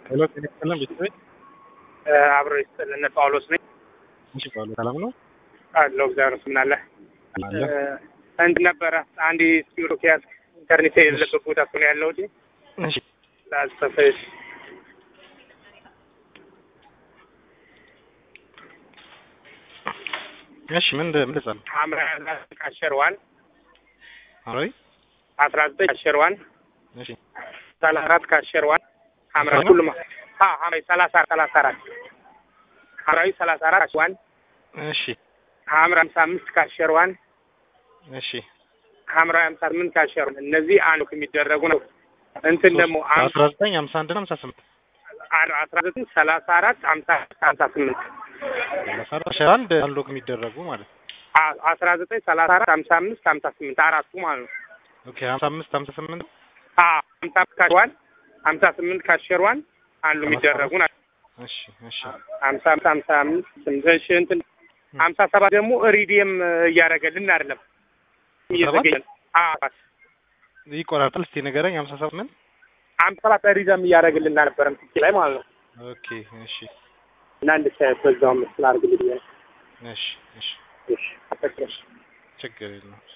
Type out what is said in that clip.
ሄሎ ጤና ይስጥልን ቤተሰቦች። አብሮ ይስጥልን። ጳውሎስ ነኝ እሺ ጳውሎስ ሰላም ነው? አለው እግዚአብሔር ስምን አለ አለ እንድ ነበረ አንድ ስፒሮ ኪያስ ኢንተርኔት የሌለበት ቦታ እኮ ነው ያለሁት። እሺ ላስፈፈሽ እሺ ምን ምን ልጸል ሐምራ ካሸርዋን አሮይ አስራ ዘጠኝ ካሸርዋን እሺ ሰላሳ አራት ካሸርዋን ሐምራዊ ነው? ሁሉም አ ሐምራዊ ሰላሳ ሰላሳ አራት ሐምራዊ ሰላሳ አራት ካሸርዋን እሺ ሐምራ ሀምሳ አምስት ካሸርዋን እሺ ሐምራዊ ሀምሳ ስምንት ካሸርዋን እነዚህ አንዱ የሚደረጉ ነው። እንትን ደግሞ አም- አስራ ዘጠኝ ሀምሳ አንድ እና ሀምሳ ስምንት አ- አስራ ዘጠኝ ሰላሳ አራት ሀምሳ ሀምሳ ስምንት ሰላሳ አንድ አንሎክ የሚደረጉ ማለት ነው። አ- አስራ ዘጠኝ ሰላሳ አራት ሀምሳ አምስት ሀምሳ ስምንት አራቱ ማለት ነው። ኦኬ ሀምሳ አምስት ሀምሳ ስምንት አ ሀምሳ አምስት ካሸርዋን ሀምሳ ስምንት ካሸርዋን አንዱ የሚደረጉ ናቸው። እሺ እሺ ሀምሳ አምስት ሀምሳ አምስት ስምንት እሺ እንትን ሀምሳ ሰባት ደግሞ ሪዲየም እያደረገልን አይደለም እየዘገየን አ- ይቆራርጣል። እስቲ ንገረኝ። ሀምሳ ሰባት ምን? ሀምሳ ሰባት ሪዲየም እያደረገልን አልነበረም ትኪ ላይ ማለት ነው። ኦኬ እሺ እና እንድታየት በዛው ምስል አድርግልኝ። እሺ እሺ እሺ አፈቅረሽ ችግር የለውም።